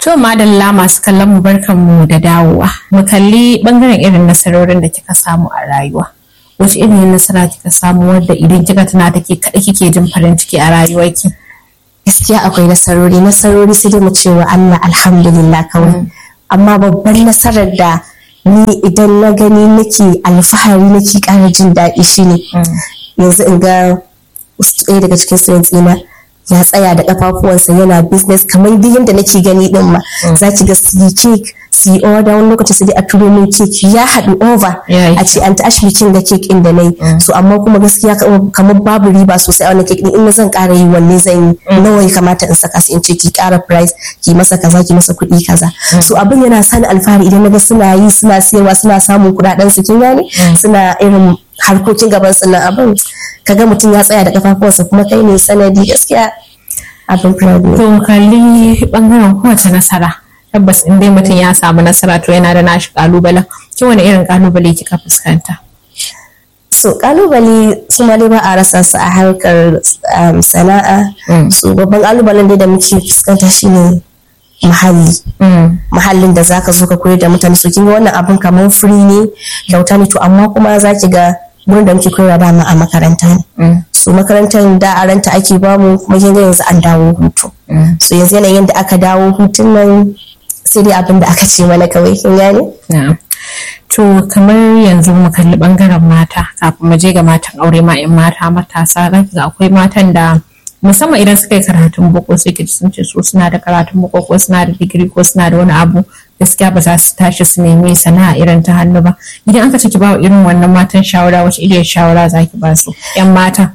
To madalla masu kallon mu barkan mu da dawowa. Mu kalli bangaren irin nasarorin da kika samu a rayuwa. Wace irin nasara kika samu wadda idan kika tuna take kaɗai kike jin farin ciki a rayuwarki? gaskiya akwai nasarori nasarori sai dai mu ce wa Allah alhamdulillah kawai amma babban nasarar da ni idan na gani nake alfahari nake ƙara jin daɗi shine yanzu in ga ɗaya daga cikin sayan tsina ya tsaya da kafafuwansa yana business kamar duk yadda nake gani din ma za ki ga su yi cake su yi order wani lokaci su dai a turo min cake ya haɗu over Yayi. a ce an tashi bikin ga cake ɗin da na yi so amma kuma gaskiya ka- kamar babu riba sosai a wannan cake ɗin in na zan ƙara yi wanne zan yi nawa ya kamata in saka su in ce ki ƙara price ki masa kaza ki masa kuɗi kaza so abin yana sani alfahari idan na ga suna yi suna siyarwa suna samun kuɗaɗen su kin gane suna irin harkokin gaban su na abin kaga mutum ya tsaya da kafafuwansa kuma kai ne sanadi gaskiya abin proud ne To mu kalli bangaren kowace nasara. Tabbas in dai mutum ya samu nasara to yana da nashi kalubalen. Ki wani irin kalubale kika fuskanta? so kalubale su ma dai ba a rasa su a harkar um, sana'a so babban kalubalen dai da muke fuskanta shine muhalli muhallin da zaka zo ka koyar da mutane so kin ga wannan abin kamar free ne kyauta ne to amma kuma za ki ga wurin da muke koyarwa dama a makaranta ne so makarantar da a ranta ake bamu kuma kin ga yanzu an dawo hutu so yanzu yanayin da aka dawo hutun nan sai dai abin da aka ce mana kawai kin gane Na'am. To kamar yanzu mu kalli bangaren mata kafin mu je ga matan aure ma in mata matasa za ki ga akwai matan da musamman idan suka yi karatun boko sai ki ji sun ce su suna da karatun boko ko suna da digiri ko suna da wani abu gaskiya ba za su tashi su nemi sana'a irin ta hannu ba idan aka ce ki ba wa irin wannan matan shawara wace irin shawara za ki ba su yan mata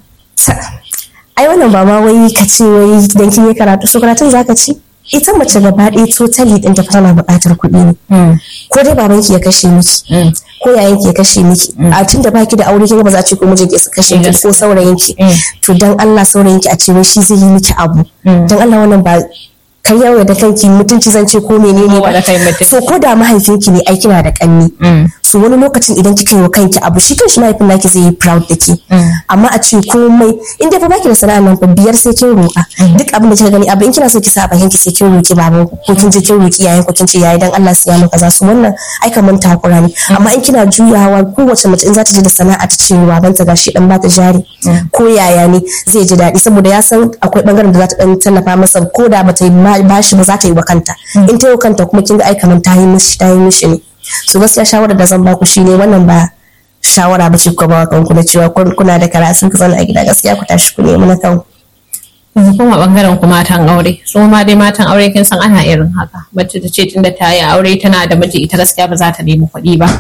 ai wannan ba ma wai ka ce wai dan kin yi karatu so karatun zaka ci ita mace gaba ɗaya totally ɗin ta tana buƙatar kuɗi ne ko dai babanki ya kashe miki ko yayanki ya kashe miki a tun da baki da aure kin ga ba za a ce ko mijinki ya kashe miki ko saurayinki to dan Allah saurayinki a ce wai shi zai yi miki abu dan Allah wannan ba kai yawo da kanki mutunci zan ce ko menene Kowa da ba kai mutunci. so ko da mahaifinki ne ai kina da kanni so wani lokacin idan kika yi wa kanki abu shi kanshi mahaifin naki zai yi proud da ke amma a ce komai in dai fa baki da sana'a nan fa biyar sai kin roƙa duk abin da kika gani abu in kina so ki sa a bakin ki sai kin roƙi baban ku ko kin je kin roƙi yayin ku kin ce yayi dan Allah siya maka za su wannan ai kaman takura ne amma in kina juyawa kowace mace in za ta je da sana'a ta ce wa babanta gashi dan bata jari ko yaya ne zai ji daɗi saboda ya san akwai bangaren da za ta dan tallafa masa ko da bata yi bashi ba za ta yi wa kanta in ta yi wa kanta kuma kin ga ai kaman ta yi mishi ta yi mishi ne so gaskiya shawarar da zan baku shine wannan ba shawara ba ce ku ba wa kanku na cewa kun- kuna da karatu ku zauna a gida gaskiya ku tashi ku nemi na kanku yanzu kuma bangaren ku matan aure su ma dai matan aure kin san ana irin haka mace ta ce tunda ta yi aure tana da miji ita gaskiya ba za ta nemi kuɗi ba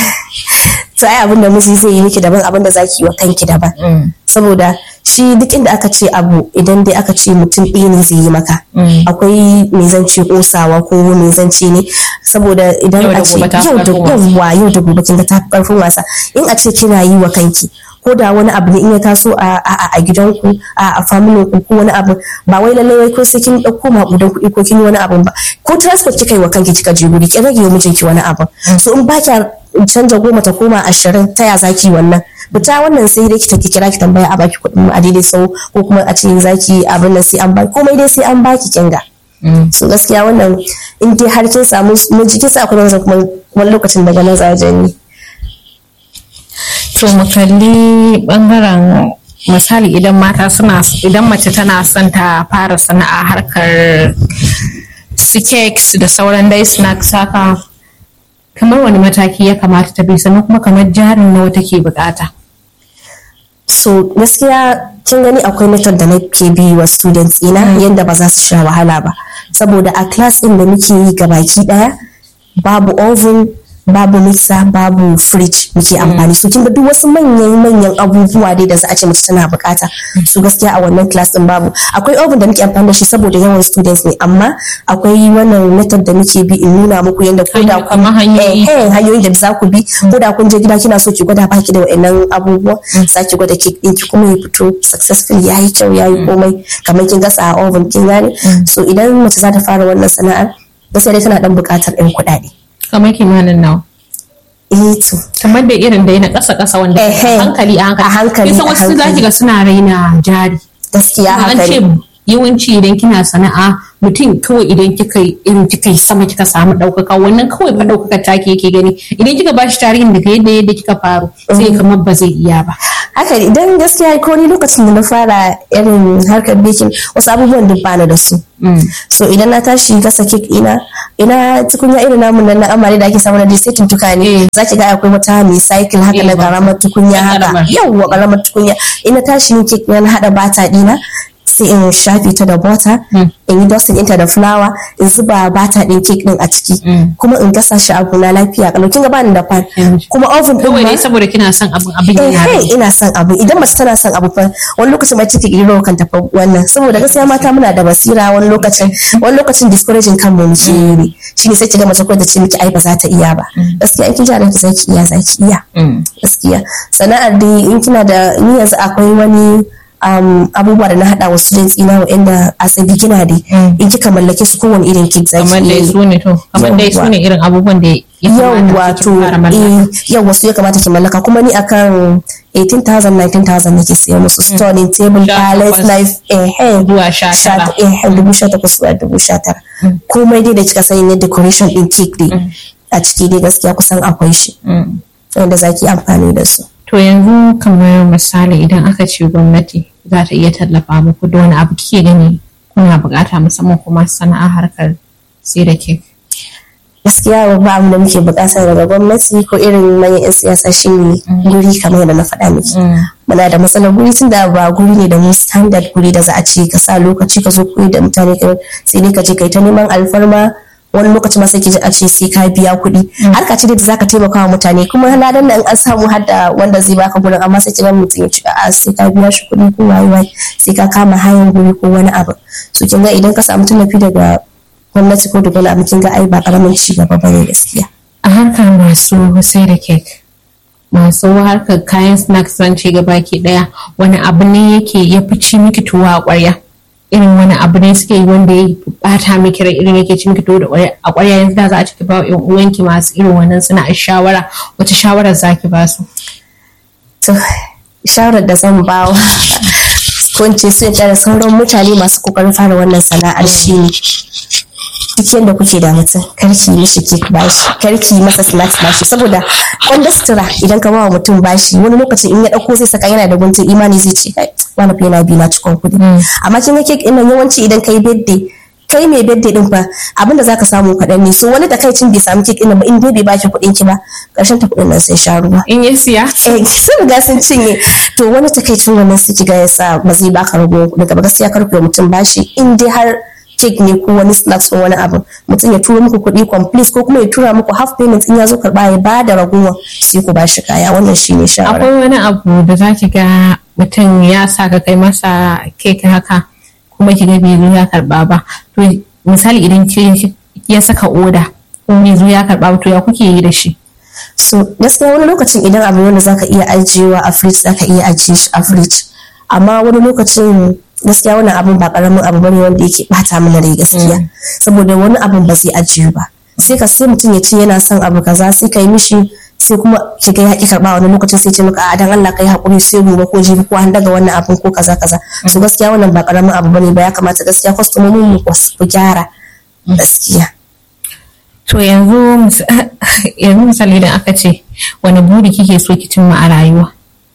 to ai abin da miji zai yi miki daban abin da zaki yi wa kanki daban saboda shi duk inda aka ce abu idan dai aka ce mutum ɗaya ne zai yi maka akwai me zan ce kosawa ko me zan ce ne saboda idan Yau da a ce gobe ta fi yau da ƙarfin wasa. yawwa yau da gobe kin ga ta fi ƙarfin wasa in a ce kina yi wa kanki ko da wani abu ne in ya taso a a a gidanku a a family ku ko wani abu ba wai lallai wai ko sai kin dauko maƙudan kuɗi ko kin yi wani abu ba ko transport kika yi wa kanki kika je guri ki rage wa mijinki wani abu so in ba kya canja goma ta koma ashirin ta ya zaki wannan fita wannan sai dai ki ta kira ki tambaya a baki kuɗin mu a daidai sau ko kuma a ce zaki abin nan sai an baki komai dai sai an baki kinga so gaskiya wannan in dai har kin samu miji kin sa akwai wani kuma wani lokacin daga mazajen ne to mu kalli bangaren misali idan mata suna idan mace tana son ta fara sana'a harkar su cakes da sauran dai snacks haka kamar wani mataki ya kamata ta bi sannan kuma kamar jarin nawa take bukata so gaskiya kin gani akwai method da nake bi wa students ina yanda ba za su sha wahala ba saboda a class din da muke yi gabaki daya babu oven babu mixer babu fridge muke amfani so kin ga duk wasu manyan manyan abubuwa dai da za a ce mace tana bukata so gaskiya a wannan class din babu akwai oven da muke amfani da shi saboda yawan students ne amma akwai wannan method da muke bi in nuna muku yanda ko da kun Kamar hanyoyi. eh, eh, hanyoyin da za ku bi ko da kun je gida kina so ki gwada baki da wa'annan abubuwa za ki gwada cake ɗinki kuma ya fito successful ya yi kyau ya yi komai kamar kin gasa a oven kin gane so idan mace za ta fara wannan sana'ar gaskiya dai tana dan buƙatar ɗan kuɗaɗe kamar kimanin nawa eh to kamar da irin da na ƙasa ƙasa wanda Ehe. a hankali a hankali A hankali, kisan a wasu za ki hankali. ga suna raina jari gaskiya an haka ce ne yawanci idan kina sana'a mutum kawai idan kika irin kika sama kika samu ɗaukaka wannan kawai fa ɗaukaka take yake gani idan kika bashi tarihin daga yadda yadda kika faru sai kamar ba zai iya ba haka idan gaskiya ko ni lokacin da na fara irin harkar baking wasu abubuwan duk bana da su so idan na tashi gasa kek ina ina tukunya irin namun nan na amare da ake samu na sai tuntuka ne zaki ga akwai wata mai cycle haka na karamar tukunya haka yawwa karamar tukunya ina tashi yin kek na hada bata dina sai in shafe ta da butter in yi dustin ɗinta da flour in zuba bata ɗin cake ɗin a ciki kuma in gasa shi abu na lafiya kalau kin ga bani da pan kuma oven ɗin kawai ma ne saboda kina son abin abin yana eh da ina son abu idan mace tana son abu fa wani lokacin ma ciki iro kan tafi wannan saboda gaskiya mata muna da basira wani lokacin wani lokacin discouraging kan mu muke yi ne shine sai kiga mace ko da ce miki ai ba za ta iya ba gaskiya in kin ji a ranki zaki iya zaki iya gaskiya sana'ar dai in kina da ni yanzu akwai wani um, abubuwa da na hada wasu jintsi na wa'anda a sai bigina dai in kika mallake su kowane irin cake zaki kamar iya dai yi. su ne to kamar dai su ne irin abubuwan da ya yawwa kamata to ki fara mallaka eh yawwa su ya kamata ki mallaka kuma ni akan 18,000 19,000 nake siya musu stone table Sha palace takwas. knife eh eh zuwa sha sha tara eh dubu sha takwas zuwa dubu sha tara komai dai da kika sani na decoration din cake dai a ciki dai gaskiya kusan akwai shi Mm. wanda zaki amfani da su To yanzu kamar misali idan aka ce gwamnati za ta iya tallafa muku da wani abu kike gani kuna bukata musamman kuma sana'a harkar sai da kek. gaskiya babba abin da muke bukata daga gwamnati ko irin manyan 'yan siyasa shine guri kamar yadda na faɗa miki muna da matsalar guri tun da ba guri ne da mu standard guri da za a ce ka sa lokaci ka zo koyi da mutane ka sai dai ka je kai ta neman alfarma wani lokaci ma sai ki ji a ce sai ka biya kuɗi harka ce da zaka taimaka wa mutane kuma ladan nan an samu har da wanda zai baka gurin amma sai ki ga mutum ya ce a sai ka biya shi kuɗi ko waye waye sai ka kama hayan guri ko wani abu so kin ga idan ka samu tallafi daga gwamnati ko da wani abu kin ga ai ba karamin ci gaba bane gaskiya A harkar masu sai da kek masu harkar kayan snacks zan ce gaba ke daya wani abu ne yake ya fi ci miki tuwa a ƙwarya irin wani abu ne suke yi wanda ya bata miki rai irin yake ci miki tuwo da ƙwarya- a ƙwarya yanzu da za a ciki ba wa ƴan uwanki masu irin wannan suna shawara wata shawarar zaki ba su. to shawarar da zan bawa ko in ce su in da sauran mutane masu kokarin fara wannan sana'ar shi ne duk yadda kuke da mutum karki mishi kek bashi karki masa snacks bashi saboda wanda sutura idan ka bawa mutum bashi wani lokacin in ya dauko zai saka yana da guntun imani zai ce kai wani fa yana bi na cikon kuɗi amma kin ga kek ɗin nan yawanci idan kai birthday kai mai birthday din fa abinda zaka samu kaɗan ne so wani takaicin bai samu kek ɗin nan ba in dai bai baki kuɗin ki ba ƙarshen ta kuɗin nan sai sha ruwa In ya siya? eh sun riga sun cinye to wani takaicin wannan su kiga yasa ba zai baka rago kuɗi ba gaskiya kar ku yi mutum bashi in dai har cake ne ko wani snacks ko wani abu mutum ya tura muku kuɗi complete ko kuma ya tura muku half payment in ya zo karɓa ya ba da ragowar sai ku bashi kaya wannan shine shawara akwai wani abu da za ki ga mutum ya sa ka kai masa kek haka kuma ki ga bai zo ya karba ba to misali idan ki ya saka oda ko bai zo ya karba ba to ya kuke yi da shi so gaskiya wani lokacin idan abu ne wanda zaka iya ajiyewa a fridge zaka iya ajiye shi a fridge amma wani lokacin gaskiya wannan abun ba karamin abu bane wanda yake bata mana rai gaskiya saboda wani abun ba zai ajiye ba sai ka sai mutum ya ce yana son abu kaza sai ka yi mishi sai kuma ki ga ya ki karba wani lokacin sai ce maka a dan Allah kai hakuri sai gobe ko jibi ko an daga wannan abun ko kaza kaza so gaskiya wannan ba karamin abu bane ba ya kamata gaskiya kwastomomin mu ku gyara gaskiya to yanzu mis- yanzu misali idan aka ce wani buri kike so ki cimma a rayuwa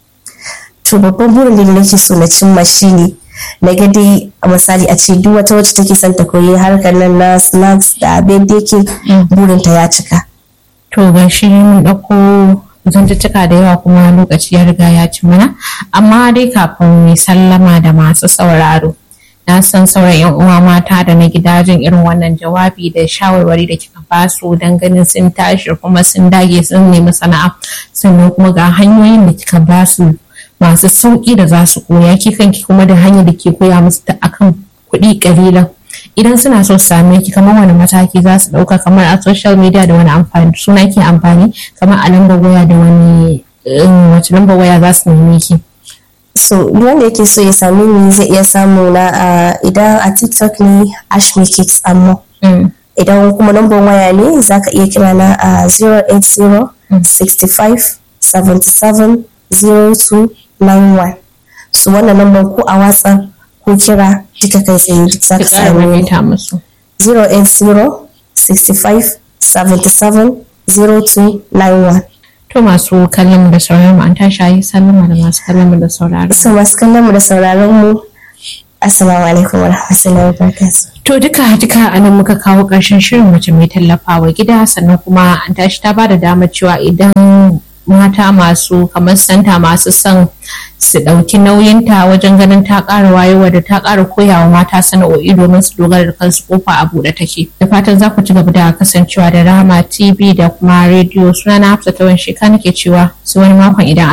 to babban burin da nake so na cimma shine na ga dai a misali a ce duk wata wacce take son ta koyi harkar nan na snacks da abin da yake burinta ya cika to ga shi mun ɗauko zantuttuka da yawa kuma lokaci ya riga ya ci mana amma dai kafin mu sallama da masu sauraro na san sauran yan uwa mata da na gidajen irin wannan jawabi da shawarwari da kika basu don ganin sun tashi kuma sun dage sun nemi sana'a sannan kuma ga hanyoyin da kika basu masu sauƙi da za su koya ki kanki kuma da hanyar da ke koya musu ta akan kuɗi ƙalilan idan suna so su same ki kamar wani mataki za su ɗauka kamar a social media da wani amfani suna ke amfani kamar a lambar waya da wani um, wace lambar waya za su neme ki so duk wanda yake so ya same ni zai iya samu na a idan a tiktok ne ash me cakes amma Mm. idan kuma lambar waya ne za ka iya kira na a 080 65 77 0291 so wannan lambar ko a whatsapp ko kira duka kai tsaye duk za ki ka ƙara same ni maimaita musu 080 65 77 0291 to masu kallon mu da sauraron mu an tashi ayi sallama da masu kallon mu da sauraron mu. so masu kallon mu da sauraron mu assalamu alaikum wa rahmatullahi wa barakatuh To duka duka a nan muka kawo ƙarshen shirin mace mai tallafawa gida sannan kuma an tashi ta bada damar cewa idan mata masu kamar santa masu son su ɗauki nauyinta wajen ganin ta ƙara wayewa da ta ƙara koyawa mata sana'o'i domin su dogara da kansu kofa a buɗe take. Da fatan za ku ci gaba da kasancewa da Rama TV da kuma rediyo sunana Hafsa Tawan Sheka nake cewa su wani makon idan